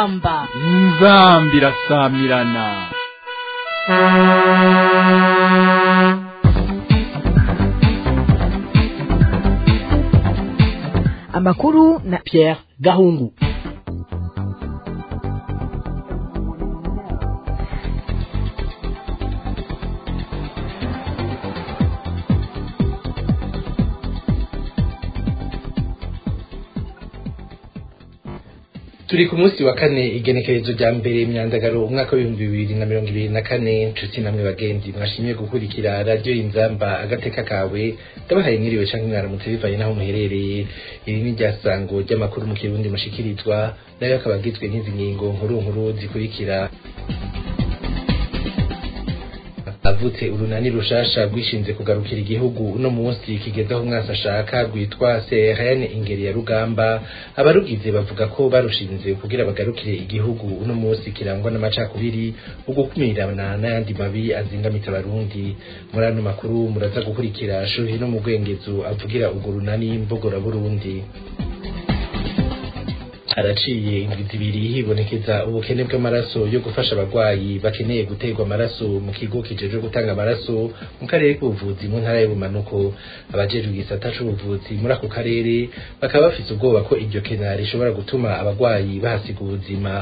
inzamba inzambi irasamirana amakuru na Pierre Gahungu turi ku munsi wa kane igenekerezo rya mbere imyandagaro umwaka w'ibihumbi bibiri na mirongo ibiri na kane nshuti namwe bagenzi mwashimye gukurikira radiyo inzamba agateka kawe ndabahaye mwiriwe canke mwaramutse bivanye n'aho muherereye iri ni ryasango ry'amakuru mu kirundi mushikirizwa nayo akaba agizwe n'izi ngingo nkuru nkuru zikurikira avutse urunani rushasha rwishinze kugarukira igihugu uno munsi kigeze aho umwasi ashaka rwitwa CRN ingeri ya rugamba abarugize bavuga ko barushinze kugira bagarukire igihugu uno munsi kirangwa n'amacakubiri ugukumirana n'ayandi mabi azingamitse abarundi muri ano makuru muraza gukurikira shuhi no mu rwengezo avugira urwo runani mbogora burundi haraciye indwi zibiri hibonekeza ubukene bw'amaraso yo gufasha abarwayi bakeneye guterwa amaraso mu kigo kijejwe gutanga amaraso mu karere k'ubuvuzi mu ntara y'ubumanuko abajejwe igisata c'ubuvuzi muri ako karere bakaba bafise ubwoba ko iryo kena rishobora gutuma abarwayi bahasiga ubuzima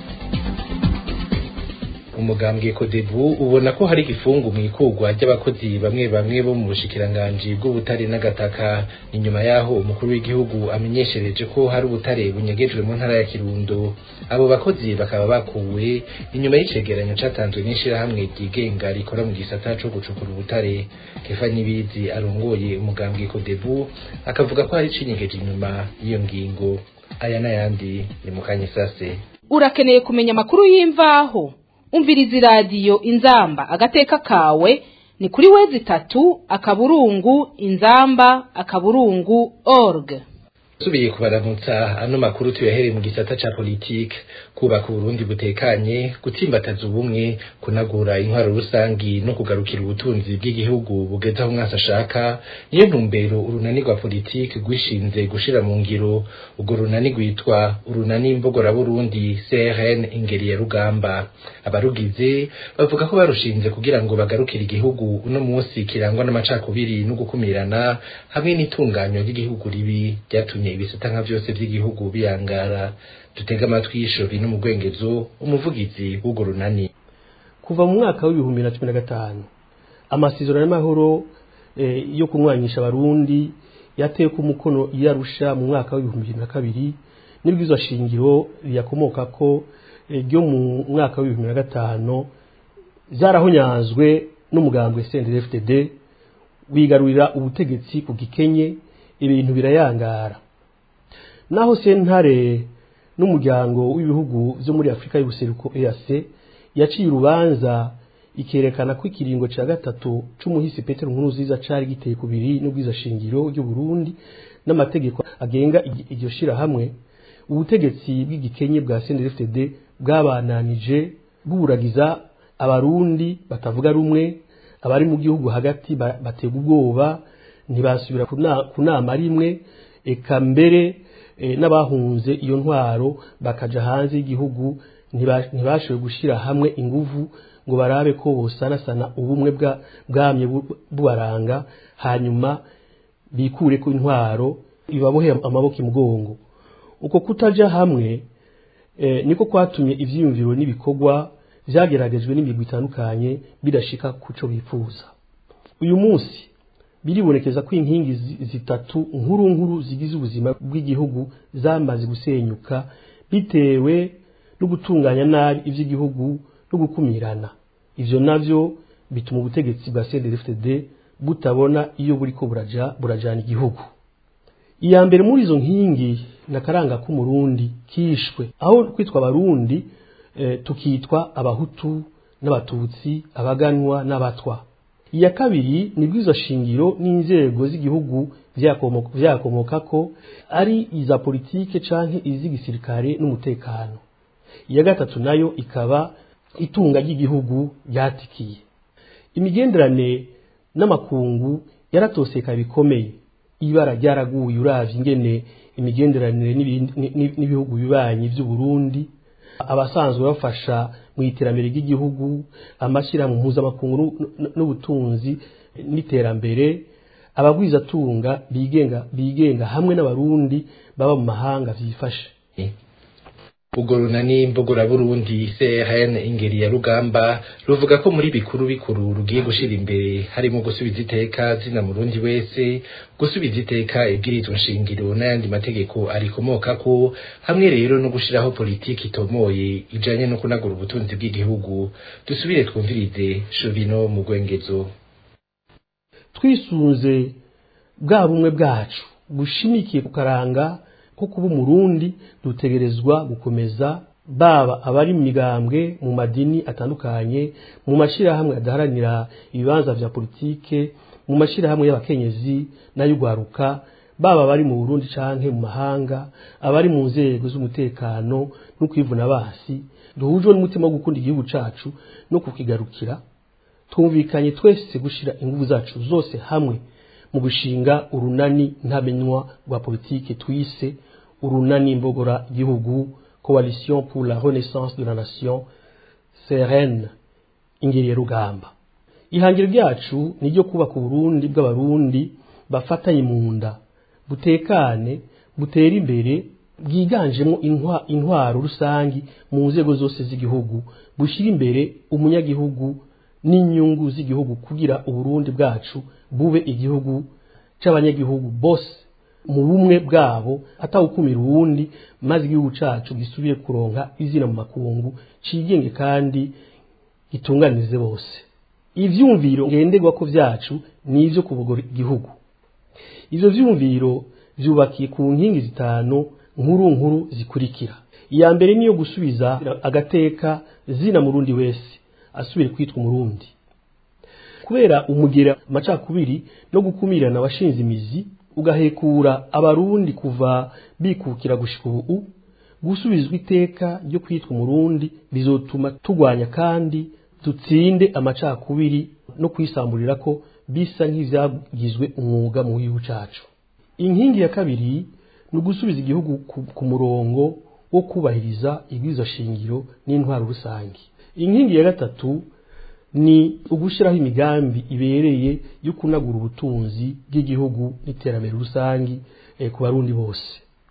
umugambwe kodebu ubona ko hari igifungu mu ikurwa ry'abakozi bamwe bamwe bo mu bushikiranganji bw'ubutare n'agataka inyuma yaho umukuru w'igihugu amenyeshereje ko hari ubutare bunyegejwe mu ntara ya kirundo abo bakozi bakaba bakuwe inyuma y'icegeranyo catanzwe n'ishirahamwe ryigenga rikora mu gisata co gucukura ubutare kefa nyibizi arongoye umugambwe kodebu akavuga ko hari icinyegeje inyuma y'iyo ngingo aya n'ayandi ni mu kanyisase urakeneye kumenya amakuru y'imvaho umviriza iradiyo inzamba agateka kawe ni kuri wezi itatu akaburungu inzamba akaburungu org subiye kubaramutsa ano makuru tuyahereye mu gisata ca politike kubaka uburundi butekanye gutsimbataza ubumwe kunagura intwaro rusangi no kugarukira ubutunzi bw'igihugu bugeze aho umwasi ashaka niyo ntumbero urunani rwa politike rwishinze gushira mu ngiro urwo runani rwitwa urunani mbogora burundi CRN ingeri ya rugamba abarugize bavuga ko barushinze kugira ngo bagarukire igihugu uno munsi kirangwa n'amacakubiri no gukumirana hamwe n'itunganywa ry'igihugu ribi ryatumye ibisata nka vyose vy'igihugu biyangara dutega amatwi y'ishori no mu rwengezo umuvugizi w'urwo runani kuva mu mwaka w'ibihumbi na cumi na gatanu amasezerano y'amahoro eh, yo kunywanyisha abarundi yatewe ku mukono iyarusha mu mwaka w'ibihumbi bibiri na kabiri n'ibwirizwa shingiro riyakomoka ko eh, ryo mu mwaka w'ibihumbi na gatanu vyarahonyanzwe n'umugambwe CNDD-FDD wigarurira ubutegetsi ku gikenye ibintu birayangara naho sentare n'umuryango w'ibihugu vyo muri Afrika y'ubuseruko EAC yaciye urubanza ikerekana ko ikiringo ca gatatu c'umuhisi Petero Nkurunziza cari giteye kubiri n'ubwiza shingiro ry'u Burundi n'amategeko agenga iryo shira hamwe ubutegetsi bw'igikenye bwa CNDD-FDD bwabananije bwuragiza abarundi batavuga rumwe abari mu gihugu hagati batega ubwoba ntibasubira ku nama rimwe eka mbere n'abahunze iyo ntwaro bakaja hanze y'igihugu ntibashoboye gushyira hamwe inguvu ngo barabe ko bosanasana ubumwe bwamye bubaranga hanyuma bikure ku intwaro ibabohe amaboko imugongo uko kutaja hamwe niko kwatumye ivyiyumviro n'ibikorwa vyageragejwe n'imigwi itandukanye bidashika kuco bifuza uyu munsi biribonekeza ko inkingi zitatu nkuru nkuru zigize ubuzima bw'igihugu zamaze gusenyuka bitewe no gutunganya nabi ivy'igihugu no gukumirana ivyo navyo bituma ubutegetsi bwa CNDD-FDD butabona iyo buriko buraja burajana igihugu iya mbere muri izo nkingi nakaranga k'umurundi kishwe aho kwitwa abarundi e, tukitwa abahutu n'abatutsi abaganwa n'abatwa iya kabiri ni bwizo shingiro n'inzego z'igihugu vyakomoka ko ari iza politike canke iz'igisirikare n'umutekano iya gatatu nayo ikaba itunga ry'igihugu ryatikiye imigenderane n'amakungu yaratoseka bikomeye ibara ryaraguye uravye ingene imigenderanire n'ibihugu bibanyi vy'u Burundi abasanzwe bafasha mu iterambere ry'igihugu amashyirahamwe mpuzamakungu n'u- n'ubutunzi n'iterambere abagwizatunga bigenga bigenga hamwe n'abarundi baba mu mahanga vyifashe ubwo runani mbogora burundi CRN ingeri ya rugamba ruvuga ko muri bikuru bikuru rugiye gushira imbere harimo gusubiza iteka zina murundi wese gusubiza iteka ibwirizwa nshingiro n'ayandi mategeko arikomokako hamwe rero no gushiraho politiki itomoye ijanye no kunagura ubutunzi bw'igihugu dusubire twumvirize Shovino mu gwengezo twisunze bwa bumwe bwacu bushimikiye ku karanga ko kuba umurundi dutegerezwa gukomeza baba abari mu migambwe mu madini atandukanye mu mashyirahamwe adaharanira ibibanza vya politike mu mashyirahamwe y'abakenyezi n'ay'ugwaruka baba abari mu burundi canke mu mahanga abari mu nzego z'umutekano no kwivuna basi duhujwe n'umutima wo gukunda igihugu cacu no kukigarukira twumvikanye twese gushira ingufu zacu zose hamwe mu gushinga urunani ntamenywa rwa politike twise urunani mbogora gihugu coalition pour la renaissance de la nation CRN ingeri ya rugamba ihangiro ryacu ni ryo kubaka uburundi bw'abarundi bafatanye mu nda butekane butera imbere bwiganjemo intwa- intwaro rusangi mu nzego zose z'igihugu bushyira imbere umunyagihugu n'inyungu z'igihugu kugira uburundi bwacu bube igihugu c'abanyagihugu bose mu bumwe bwabo atawukumira uwundi maze igihugu cacu gisubire kuronka izina mu makungu cigenge kandi gitunganirize bose ivyumviro ngenderwako vyacu ni ivyo kubogora igihugu ivyo vyumviro vyubakiye ku nkingi zitanu nkuru nkuru zikurikira iya mbere niyo gusubiza agateka zina murundi wese asubire kwitwa umurundi kubera umugera amacakubiri no gukumirana washinze imizi ugahekura abarundi kuva bikukira gushika ubu gusubizwa iteka ryo kwitwa umurundi bizotuma tugwanya kandi dutsinde amacakubiri no kwisamburira ko bisa nk'ivyagizwe umwuga mu gihugu cacu inkingi ya kabiri ni ugusubiza igihugu ku, ku murongo wo kubahiriza ibwirizwa shingiro n'intwaro rusange inkingi ya gatatu ni ugushyiraho imigambi ibereye yo kunagura ubutunzi bw'igihugu n'iterambere rusange eh, ku barundi bose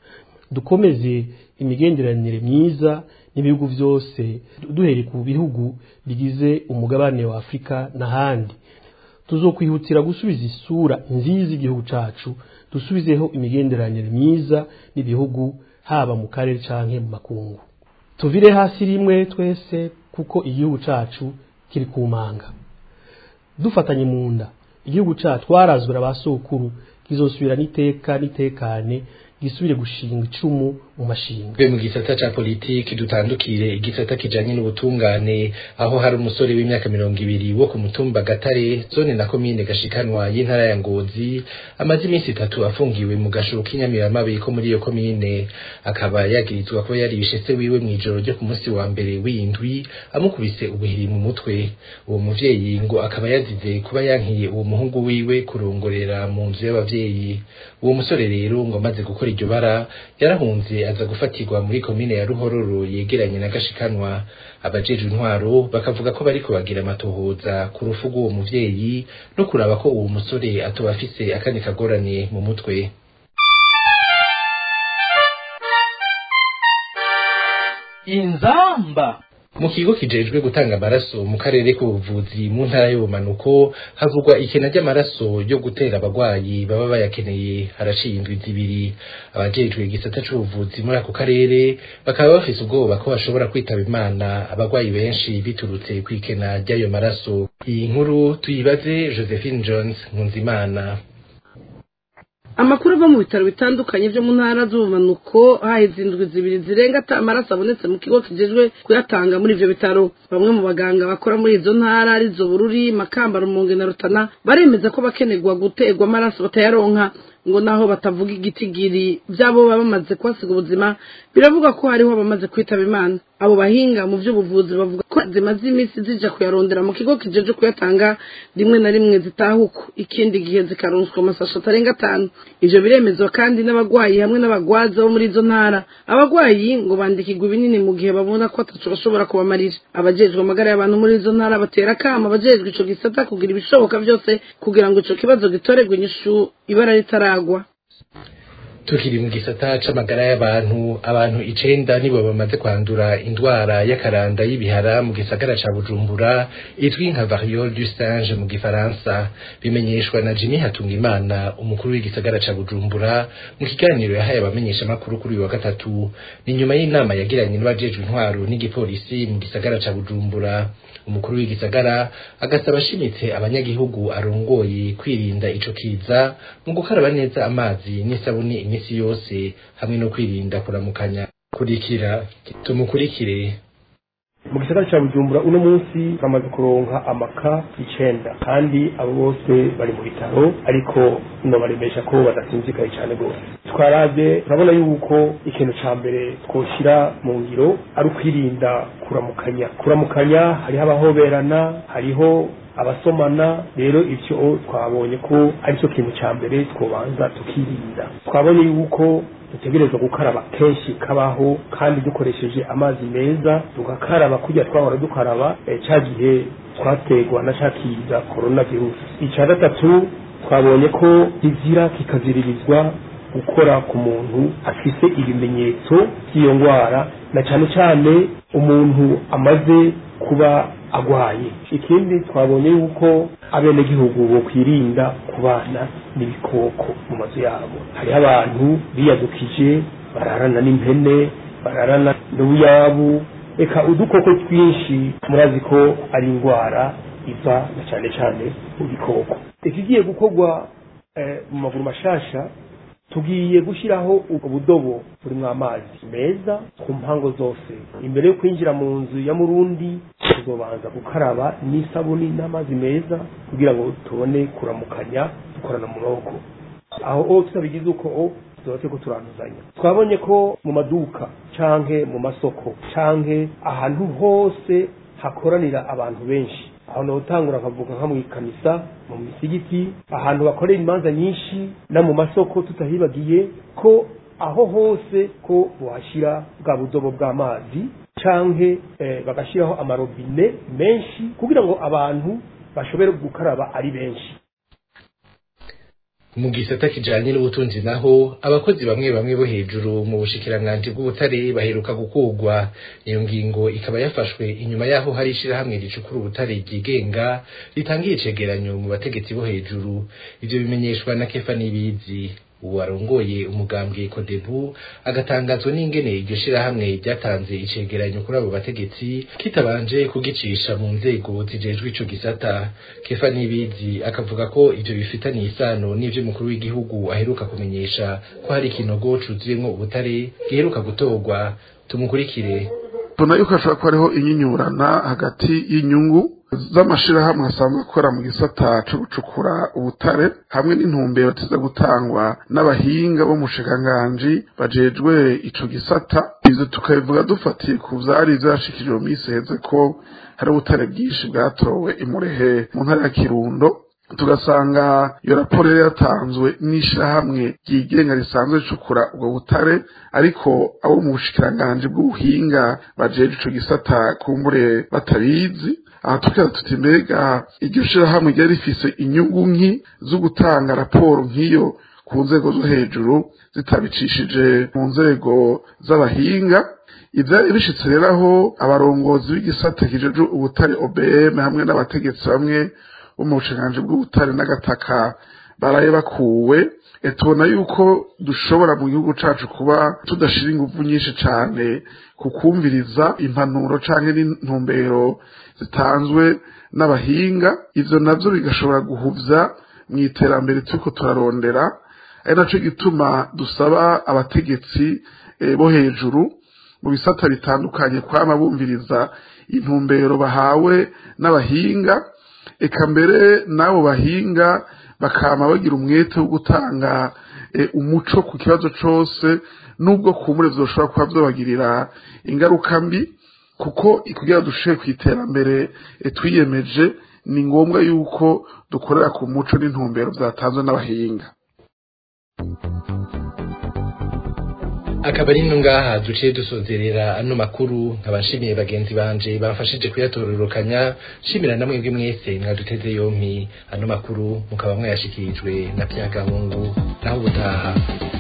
dukomeze imigenderanire myiza n'ibihugu byose duhereye ku bihugu bigize umugabane wa afurika n'ahandi tuzokwihutira gusubiza isura nziza igihugu cacu dusubizeho imigenderanire myiza n'ibihugu haba mu karere canke mu makungu tuvire hasi rimwe twese kuko igihugu cacu kiri ku manga dufatanye mu nda igihugu cacu twarazwe na ba sokuru kizosubira n'iteka n'itekane gisubire gushinga icumu mu mashinga twe mu gisata ca politiki dutandukire igisata kijanye n'ubutungane aho hari umusore w'imyaka mirongo ibiri wo ku mutumba gatare zone na komine gashikanwa y'intara ya ngozi amaze iminsi itatu afungiwe mu gashuru k'inyamiramabi ko muri iyo komine akaba yagirizwa kuba yaribishe se wiwe mw'ijoro ryo ku munsi wa mbere w'indwi amukubise ubuhiri mu mutwe uwo muvyeyi ngo akaba yazize kuba yankiye uwo muhungu wiwe kurongorera mu nzu y'abavyeyi uwo musore rero ngo amaze gukora iryo bara yarahunze aza gufatirwa muri komine ya ruhororo yegeranye na gashikanwa abajejwe intwaro bakavuga ko bariko bagira amatohoza ku rufu rw'uwo muvyeyi no kuraba ko uwo musore atoba afise akandi kagorane mu mutwe inzamba mu kigo kijejwe gutanga amaraso mu karere k'ubuvuzi mu ntara y'ubumanuko havugwa ikena ry'amaraso yo gutera abagwayi baba bayakeneye haraciye indwi zibiri abajejwe igisata c'ubuvuzi muri ako karere bakaba bafise ubwoba ko bashobora kwitaba imana abagwayi benshi biturutse kw'ikena ry'ayo maraso iyi nkuru tuyibaze josephine jones nkunzimana amakuru ava mu bitaro bitandukanye byo mu ntara z'ubumanuko haheze indwi zibiri zirenga ata amaraso abonetse mu kigo kijejwe kuyatanga muri ivyo bitaro bamwe mu baganga bakora muri izo ntara arizo bururi makamba rumonge na rutana baremeza ko bakenerwa guterwa amaraso batayaronka ngo naho batavuga igitigiri by'abo baba bamaze kuhasiga ubuzima biravuga ko hariho abamaze kwitaba imana abo bahinga mu by'ubuvuzi bavuga ko zimaze iminsi zija kuyarondera mu kigo kijeje kuyatanga rimwe na rimwe zitahuka ikindi gihe zikaronswa amasasho atarenga atanu ivyo biremezwa kandi n'abagwayi hamwe n'abagwaza bo muri izo ntara abagwayi ngo bandikirwa ibinini mu gihe babona ko ataco bashobora kubamarira abajejwe amagara y'abantu muri izo ntara batera akama abajejwe ico gisata kugira ibishoboka byose kugira ngo ico kibazo gitorerwe inyishu ibara ritaragwa tukiri mu gisata c'amagara y'abantu abantu icenda nibo bamaze kwandura indwara y'akaranda y'ibihara mu gisagara ca bujumbura izwi nka variole du singe mu gifaransa bimenyeshwa na jimmy hatungimana umukuru w'igisagara ca bujumbura mu kiganiro yahaye abamenyeshamakuru kuri uyu wa gatatu ni nyuma y'inama yagiranye n'abajejwe intwaro n'igipolisi mu gisagara ca bujumbura umukuru w'igisagara agasaba ashimitse abanyagihugu arongoye kwirinda ico kiza mu gukaraba neza amazi n'isabuni iminsi yose hamwe no kwirinda kuramukanya kurikira tumukurikire mu gisagara cya bujumbura uno munsi bamaze kuronka amaka icenda kandi abo bose bari mu bitaro ariko nobaremesha ko badasinzikaye cyane rwose twarabye turabona yuko ikintu ca mbere twoshira mu ngiro ari ukwirinda kuramukanya kuramukanya hariho abahoberana hariho abasomana rero ivyo twabonye ko ari cyo kintu ca mbere twobanza tukirinda twabonye yuko dutegerezwa gukaraba kenshi kabaho kandi dukoresheje amazi meza tugakaraba kujya twahora dukaraba cya gihe twategwa na cya kiza korona virusi icya gatatu twabonye ko kizira kikaziririzwa gukora ku muntu afise ibimenyetso by'iyo ndwara na cyane cyane umuntu amaze kuba agwaye ikindi twabonye yuko abenegihugu bo kwirinda kubana n'ibikoko mu mazu yabo hariho abantu biyadukije bararana n'impene bararana n'ubuyabu reka udukoko twinshi murazi ko ari indwara iva na cyane cyane mu bikoko ikigiye gukorwa mu maguru mashasha tugiye gushyiraho ubudobo burimo amazi meza ku mpango zose imbere yo kwinjira mu nzu ya murundi tuzobanza gukaraba n'isabuni n'amazi meza kugira ngo tubone kuramukanya dukorana mu maboko aho o tutabigize uko o tuzote ko turanduzanya twabonye ko mu maduka canke mu masoko canke ahantu hose hakoranira abantu benshi aho notangura nkavuga nka mu ikanisa mu misigiti ahantu bakorera imanza nyinshi no mu masoko tutahibagiye ko aho hose ko bohashyira bwa budobo bw'amazi canke eh, bagashiraho amarobine menshi kugira ngo abantu bashobore gukaraba ari benshi mu gisata kijanye n'ubutunzi naho abakozi bamwe bamwe bo hejuru mu bushikiranganji bw'ubutare baheruka gukugwa iyo ngingo ikaba yafashwe inyuma yaho hari ishirahamwe ricukura ubutare ryigenga ritangiye icegeranyo mu bategetsi bo hejuru ivyo bimenyeshwa na kefa n'ibizi ubu arongoye umugambwe kodebu agatangazwa n'ingene iryo shirahamwe ryatanze icegeranyo kuri abo bategetsi kitabanje kugicisha mu nzego zijejwe ico gisata kefa n'ibizi akavuga ko ivyo bifitaniye isano n'ivyo umukuru w'igihugu aheruka kumenyesha ko hari ikinogo cuzuyemwo ubutare giheruka gutorwa tumukurikire tubona yuko hashobora kuba hariho inyinyurana hagati y'inyungu z'amashirahamwe asanzwe akora mu gisata co gucukura ubutare hamwe n'intumbero ziza gutangwa n'abahinga bo mu bushikiranganji bajejwe ico gisata ivyo tukabivuga dufatiye ku vyari vyashikijwe mu minsi iheze ko hari ubutare bwinshi bwatowe imurehe mu ntara ya kirundo tugasanga iyo raporo yari yatanzwe n'ishirahamwe ryigenga risanzwe ricukura ubwo butare ariko abo mu bushikiranganji bw'ubuhinga bajeje ico gisata kumbure batabizi aha tukaba tuti mbega iryo shirahamwe ryari rifise inyungu nki zo gutanga raporo nk'iyo ku nzego zo hejuru zitabicishije mu nzego z'abahinga ivyari bishitse rero aho abarongozi b'igisata kijeje ubutare OBM hamwe n'abategetsi bamwe bo mu bushikiranganji bw'ubutare n'agataka baraye bakuwe tubona yuko dushobora mu gihugu cacu kuba tudashira inguvu nyinshi cane ku kumviriza impanuro canke n'intumbero zitanzwe n'abahinga ivyo navyo bigashobora guhuvya mu iterambere turiko turarondera ari naco gituma dusaba abategetsi bo hejuru mu bisata bitandukanye kwama bumviriza intumbero bahawe n'abahinga eka mbere n'abo bahinga bakama bagira umwete wo gutanga eh, umuco ku kibazo cose nubwo kumure vyoshobora kuba vyobagirira ingaruka mbi kuko kugira dushike ku iterambere eh, twiyemeje ni ngombwa yuko dukorera ku muco n'intumbero vyatanzwe n'abahinga akaba ari no ngaha duciye dusozerera ano makuru nkabashimiye bagenzi banje bamfashije kuyatororokanya shimira namwe bwe mwese mwaduteze yompi ano makuru mukaba mwayashikirijwe na Pyagahungu naho ubutaha